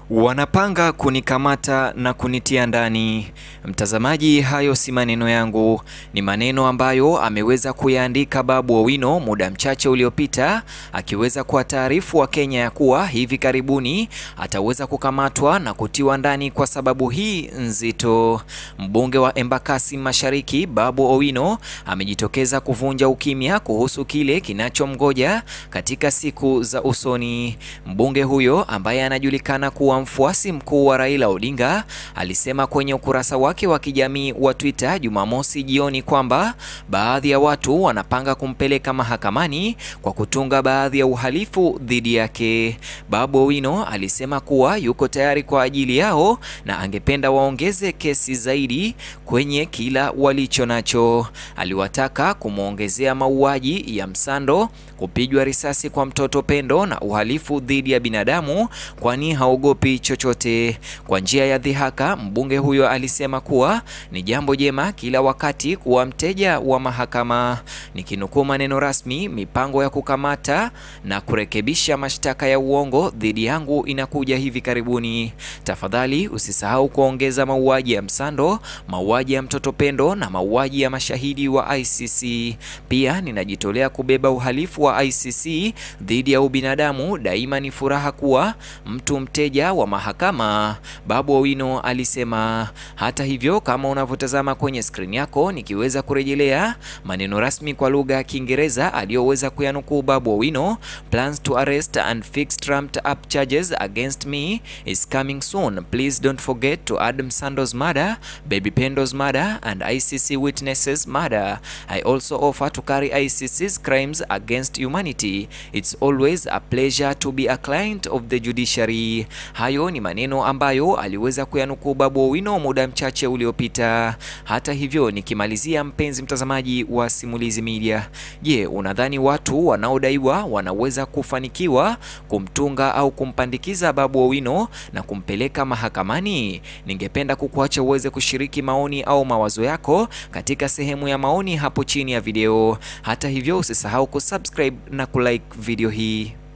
Wanapanga kunikamata na kunitia ndani. Mtazamaji, hayo si maneno yangu, ni maneno ambayo ameweza kuyaandika Babu Owino muda mchache uliopita, akiweza kuwataarifu Wakenya ya kuwa hivi karibuni ataweza kukamatwa na kutiwa ndani kwa sababu hii nzito. Mbunge wa Embakasi Mashariki Babu Owino amejitokeza kuvunja ukimya kuhusu kile kinachomgoja katika siku za usoni. Mbunge huyo ambaye anajulikana kuwa mfuasi mkuu wa Raila Odinga alisema kwenye ukurasa wake wa kijamii wa Twitter Jumamosi jioni kwamba baadhi ya watu wanapanga kumpeleka mahakamani kwa kutunga baadhi ya uhalifu dhidi yake. Babu Owino alisema kuwa yuko tayari kwa ajili yao na angependa waongeze kesi zaidi kwenye kila walicho nacho. Aliwataka kumwongezea mauaji ya Msando, kupigwa risasi kwa mtoto Pendo na uhalifu dhidi ya binadamu kwani haogopi chochote. Kwa njia ya dhihaka, mbunge huyo alisema kuwa ni jambo jema kila wakati kuwa mteja wa mahakama. Nikinukuu maneno rasmi, mipango ya kukamata na kurekebisha mashtaka ya uongo dhidi yangu inakuja hivi karibuni. Tafadhali usisahau kuongeza mauaji ya Msando, mauaji ya mtoto Pendo na mauaji ya mashahidi wa ICC. Pia ninajitolea kubeba uhalifu wa ICC dhidi ya ubinadamu. Daima ni furaha kuwa mtu mteja wa mahakama, Babu Owino alisema. Hata hivyo, kama unavyotazama kwenye skrini yako, nikiweza kurejelea maneno rasmi kwa lugha ya Kiingereza aliyoweza kuyanukuu Babu Owino, plans to arrest and fix trumped up charges against me is coming soon. Please don't forget to add Msando's murder, Baby Pendo's murder and ICC witnesses murder. I also offer to carry ICC's crimes against humanity. It's always a pleasure to be a client of the judiciary. Hayo ni maneno ambayo aliweza kuyanukuu Babu Owino muda mchache uliopita. Hata hivyo, nikimalizia, mpenzi mtazamaji wa Simulizi Media, je, unadhani watu wanaodaiwa wanaweza kufanikiwa kumtunga au kumpandikiza Babu Owino na kumpeleka mahakamani? Ningependa kukuacha uweze kushiriki maoni au mawazo yako katika sehemu ya maoni hapo chini ya video. Hata hivyo, usisahau kusubscribe na kulike video hii.